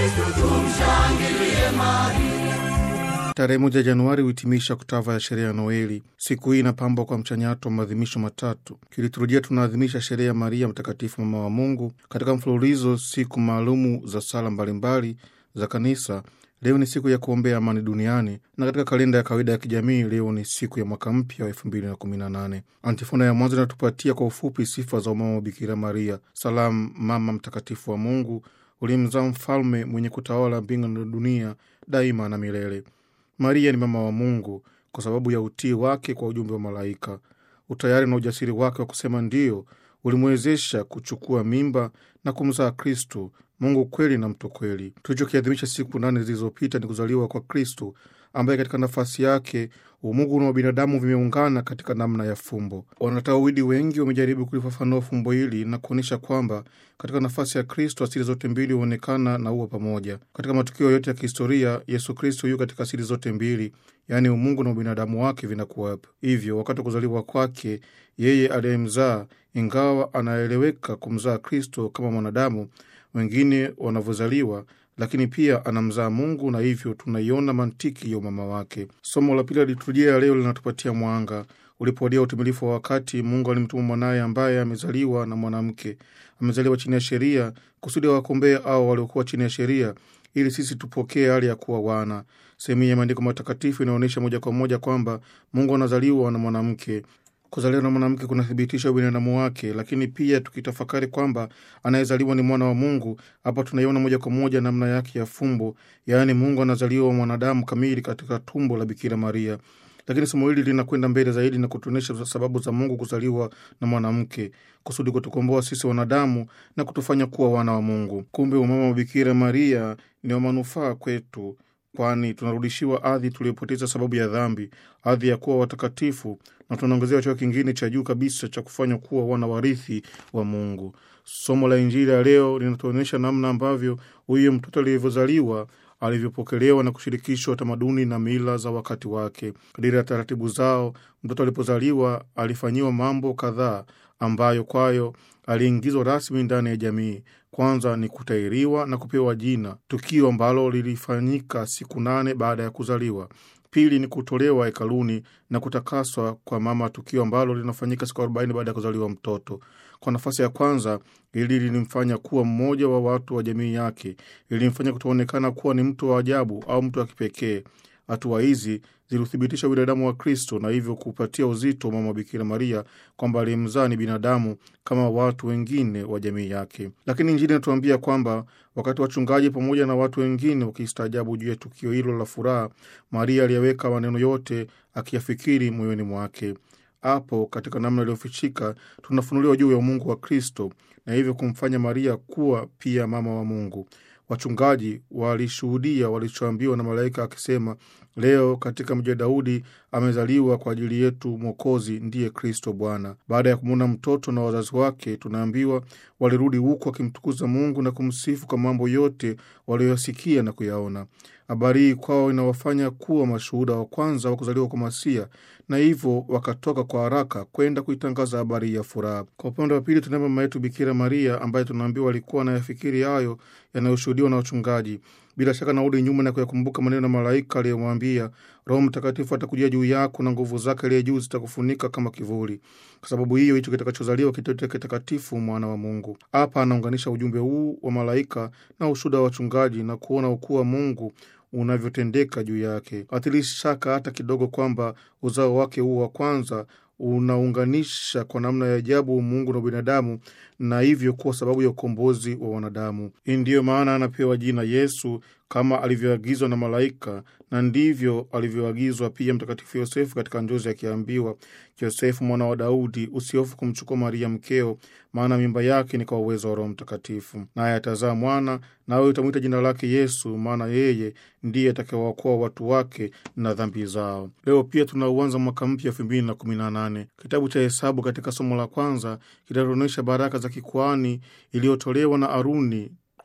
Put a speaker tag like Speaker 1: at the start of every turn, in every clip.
Speaker 1: Kristo, tumshangilie Maria.
Speaker 2: Tarehe moja Januari huhitimisha oktava ya sherehe ya Noeli. Siku hii inapambwa kwa mchanyato wa maadhimisho matatu. Kiliturujia tunaadhimisha sherehe ya Maria Mtakatifu, mama wa Mungu, katika mfululizo siku maalumu za sala mbalimbali za Kanisa. Leo ni siku ya kuombea amani duniani, na katika kalenda ya kawaida ya kijamii leo ni siku ya mwaka mpya wa elfu mbili na kumi na nane. Antifona ya mwanzo inatupatia kwa ufupi sifa za umama wa Bikira Maria. Salamu mama mtakatifu wa Mungu, ulimzaa mfalme mwenye kutawala mbingu na dunia daima na milele. Maria ni mama wa Mungu kwa sababu ya utii wake kwa ujumbe wa malaika. Utayari na ujasiri wake wa kusema ndiyo ulimwezesha kuchukua mimba na kumzaa Kristu, Mungu kweli na mtu kweli. Tulichokiadhimisha siku nane zilizopita ni kuzaliwa kwa Kristu, ambaye katika nafasi yake umungu na binadamu vimeungana katika namna ya fumbo. Wanatawidi wengi wamejaribu kulifafanua fumbo hili na kuonyesha kwamba katika nafasi ya Kristo asili zote mbili huonekana na huwa pamoja. Katika matukio yote ya kihistoria, Yesu Kristo yu katika asili zote mbili, yaani umungu na ubinadamu wake vinakuwapo. Hivyo wakati wa kuzaliwa kwake yeye aliyemzaa, ingawa anaeleweka kumzaa Kristo kama mwanadamu wengine wanavyozaliwa lakini pia anamzaa Mungu na hivyo tunaiona mantiki ya umama wake. Somo la pili la liturujia ya leo linatupatia mwanga. Ulipowadia utimilifu wa wakati, Mungu alimtuma mwanaye ambaye amezaliwa na mwanamke, amezaliwa chini ya sheria, kusudi awakombee au waliokuwa chini ya sheria, ili sisi tupokee hali ya kuwa wana. Sehemu ya maandiko matakatifu inaonyesha moja kwa moja kwamba Mungu anazaliwa na mwanamke. Kuzaliwa na mwanamke kunathibitisha ubinadamu wake, lakini pia tukitafakari kwamba anayezaliwa ni mwana wa Mungu, hapa tunaiona moja kwa moja namna yake ya fumbo, yaani Mungu anazaliwa mwanadamu kamili katika tumbo la Bikira Maria. Lakini somo hili linakwenda mbele zaidi na kutuonyesha sababu za Mungu kuzaliwa na mwanamke, kusudi kutukomboa sisi wanadamu na kutufanya kuwa wana wa Mungu. Kumbe umama wa Bikira Maria ni wa manufaa kwetu kwani tunarudishiwa ardhi tuliyopoteza sababu ya dhambi, ardhi ya kuwa watakatifu, na tunaongezewa cheo kingine cha juu kabisa cha kufanywa kuwa wana warithi wa Mungu. Somo la Injili ya leo linatuonyesha namna ambavyo huyo mtoto alivyozaliwa alivyopokelewa na kushirikishwa tamaduni na mila za wakati wake. Kadiri ya taratibu zao, mtoto alipozaliwa alifanyiwa mambo kadhaa ambayo kwayo aliingizwa rasmi ndani ya jamii. Kwanza ni kutairiwa na kupewa jina, tukio ambalo lilifanyika siku nane baada ya kuzaliwa. Pili ni kutolewa hekaluni na kutakaswa kwa mama, tukio ambalo linafanyika siku arobaini baada ya kuzaliwa mtoto. Kwa nafasi ya kwanza, ili lilimfanya kuwa mmoja wa watu wa jamii yake, lilimfanya kutoonekana kuwa ni mtu wa ajabu au mtu wa kipekee. Hatua hizi zilithibitisha binadamu wa Kristo na hivyo kupatia uzito mama Bikira Maria kwamba aliyemzaa ni binadamu kama watu wengine wa jamii yake. Lakini Injili inatuambia kwamba wakati wachungaji pamoja na watu wengine wakistaajabu juu ya tukio hilo la furaha, Maria aliyeweka maneno yote akiyafikiri moyoni mwake. Hapo katika namna iliyofichika tunafunuliwa juu ya umungu wa Kristo na hivyo kumfanya Maria kuwa pia mama wa Mungu. Wachungaji walishuhudia walichoambiwa na malaika akisema, leo katika mji wa Daudi amezaliwa kwa ajili yetu Mwokozi, ndiye Kristo Bwana. Baada ya kumwona mtoto na wazazi wake, tunaambiwa walirudi huku wakimtukuza Mungu na kumsifu kwa mambo yote walioyasikia na kuyaona. Habari hii kwao inawafanya kuwa mashuhuda wa kwanza wa kuzaliwa kwa Masia, na hivyo wakatoka kwa haraka kwenda kuitangaza habari ya furaha. Kwa upande wa pili, tunaye mama yetu Bikira Maria ambaye tunaambiwa alikuwa anayafikiri hayo yanayoshuhudiwa na wachungaji. Bila shaka narudi nyuma na kuyakumbuka maneno ya malaika aliyomwambia, Roho Mtakatifu atakujia juu yako na nguvu zake aliye juu zitakufunika kama kivuli. Kwa sababu hiyo, hicho kitakachozaliwa kitaitwa kitakatifu, mwana wa Mungu. Hapa anaunganisha ujumbe huu wa malaika na ushuhuda wa wachungaji na kuona ukuu wa Mungu unavyotendeka juu yake. Hatili shaka hata kidogo kwamba uzao wake huu wa kwanza unaunganisha kwa namna ya ajabu Mungu na binadamu na hivyo kuwa sababu ya ukombozi wa wanadamu. Hii ndiyo maana anapewa jina Yesu kama alivyoagizwa na malaika, na ndivyo alivyoagizwa pia Mtakatifu Yosefu katika njozi akiambiwa, Yosefu mwana wa Daudi, usihofu kumchukua Maria mkeo, maana mimba yake ni kwa uwezo wa Roho Mtakatifu, naye atazaa mwana, nawe utamwita jina lake Yesu, maana yeye ndiye atakayewaokoa watu wake na dhambi zao. Leo pia tunauanza mwaka mpya elfu mbili na kumi na nane. Kitabu cha Hesabu katika somo la kwanza kitatuonyesha baraka za kikuani iliyotolewa na Aruni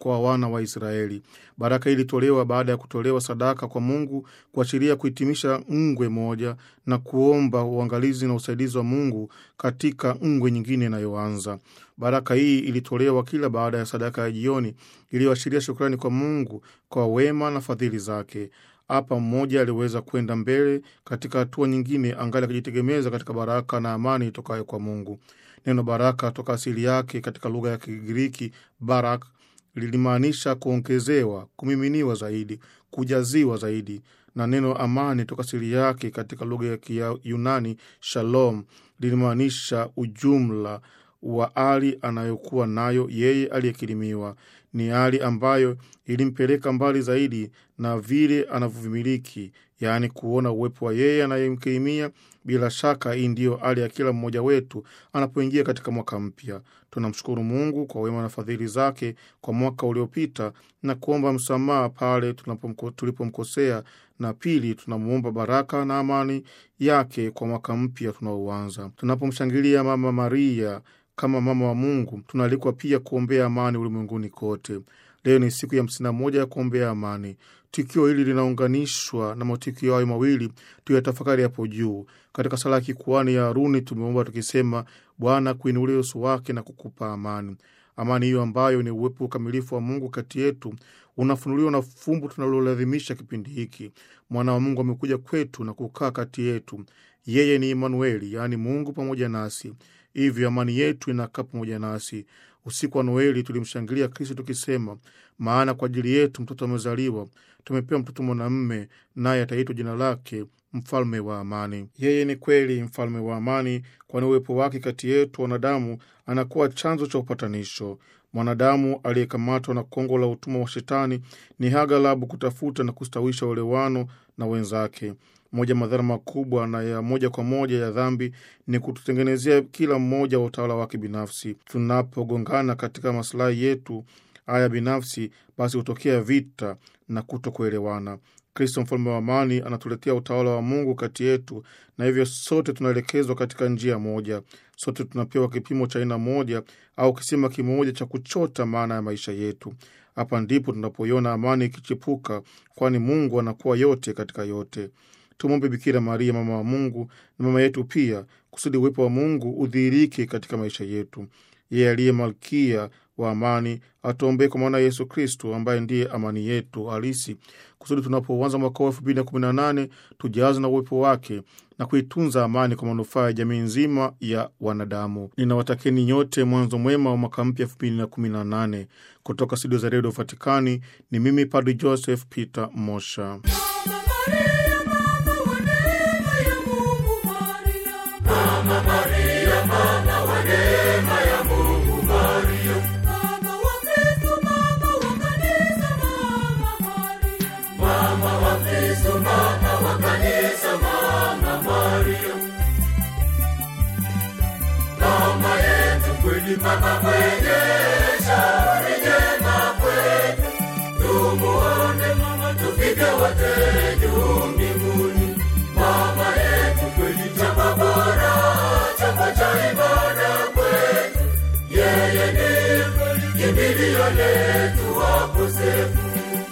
Speaker 2: kwa wana wa Israeli. Baraka hii ilitolewa baada ya kutolewa sadaka kwa Mungu kuashiria kuhitimisha ngwe moja na kuomba uangalizi na usaidizi wa Mungu katika ngwe nyingine inayoanza. Baraka hii ilitolewa kila baada ya sadaka ya jioni iliyoashiria shukrani kwa Mungu kwa wema na fadhili zake. Hapa mmoja aliweza kwenda mbele katika hatua nyingine, angali akijitegemeza katika baraka na amani itokayo kwa Mungu. Neno baraka toka asili yake katika lugha ya Kigiriki barak lilimaanisha kuongezewa, kumiminiwa zaidi, kujaziwa zaidi, na neno amani toka asili yake katika lugha ya Kiyunani shalom lilimaanisha ujumla wa hali anayokuwa nayo yeye aliyekirimiwa. Ni hali ambayo ilimpeleka mbali zaidi na vile anavyovimiliki, yaani kuona uwepo wa yeye anayemkirimia. Bila shaka hii ndiyo hali ya kila mmoja wetu anapoingia katika mwaka mpya. Tunamshukuru Mungu kwa wema na fadhili zake kwa mwaka uliopita na kuomba msamaha pale tulipomkosea, na pili, tunamwomba baraka na amani yake kwa mwaka mpya tunaoanza. Tunapomshangilia Mama Maria kama mama wa Mungu, tunaalikwa pia kuombea amani ulimwenguni kote. Leo ni siku ya hamsini na moja ya kuombea amani. Tukio hili linaunganishwa na matukio hayo mawili tuyatafakari hapo juu. Katika sala ya kikuani ya Haruni tumeomba tukisema, Bwana kuinulia uso wake na kukupa amani. Amani hiyo ambayo ni uwepo ukamilifu wa Mungu kati yetu unafunuliwa na fumbo tunalolazimisha kipindi hiki. Mwana wa Mungu amekuja kwetu na kukaa kati yetu. Yeye ni Imanueli, yaani Mungu pamoja nasi. Hivyo amani yetu inakaa pamoja nasi. Usiku wa Noeli tulimshangilia Kristo tukisema, maana kwa ajili yetu mtoto amezaliwa, tumepewa mtoto mwanamume, naye ataitwa jina lake mfalme wa amani. Yeye ni kweli mfalme wa amani, kwani uwepo wake kati yetu wanadamu anakuwa chanzo cha upatanisho. Mwanadamu aliyekamatwa na kongo la utumwa wa Shetani ni hagalabu kutafuta na kustawisha uelewano na wenzake. Moja madhara makubwa na ya moja kwa moja ya dhambi ni kututengenezea kila mmoja wa utawala wake binafsi. Tunapogongana katika masilahi yetu haya binafsi, basi hutokea vita na kutokuelewana. Kristo mfalme wa amani anatuletea utawala wa Mungu kati yetu, na hivyo sote tunaelekezwa katika njia moja. Sote tunapewa kipimo cha aina moja au kisima kimoja cha kuchota maana ya maisha yetu. Hapa ndipo tunapoiona amani ikichipuka, kwani Mungu anakuwa yote katika yote. Tumwombe Bikira Maria, mama wa Mungu na mama yetu pia, kusudi uwepo wa Mungu udhihirike katika maisha yetu. Yeye aliye malkia wa amani atuombee kwa maana Yesu Kristo ambaye ndiye amani yetu halisi, kusudi tunapoanza mwaka wa elfu mbili na kumi na nane tujaze na uwepo wake na kuitunza amani kwa manufaa ya jamii nzima ya wanadamu. Ninawatakeni nyote mwanzo mwema wa mwaka mpya elfu mbili na kumi na nane. Kutoka studio za redio Vatikani ni mimi Padri Joseph Peter Mosha.
Speaker 1: Mama mwenye shauri jema kwetu, tumuone mama, tufike wote juu mbinguni. Mama yetu kweli, chapa bora, chapa cha ibada kwetu, yeye ni kimbilio letu wakosefu.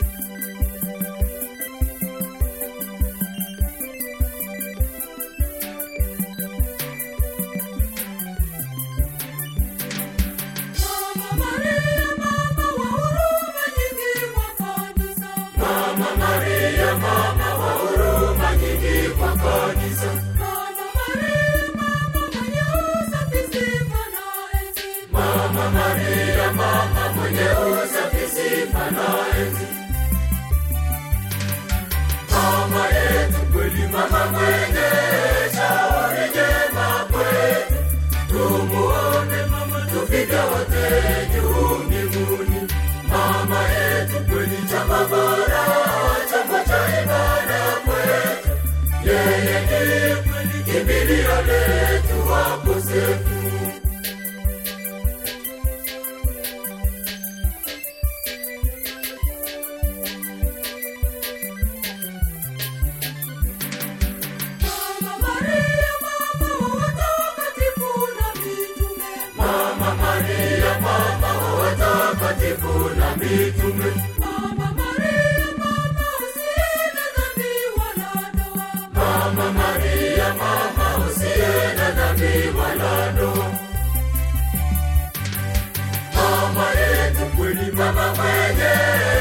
Speaker 1: Mama yetu kweli, mama mwenye shauri jema kwetu, tumuone mama, tufike wote juu mbinguni. Mama yetu kweli, chapa bora, chapa cha ibada kwetu, yeye ni kweli kimbilio letu wakosefu. Mama Maria, mama wa watakatifu na mitume
Speaker 3: Mama Maria, mama usiye na dhambi wala doa.
Speaker 1: Mama Maria, mama usiye na dhambi wala doa. Mama yetu kweli, mama mwenye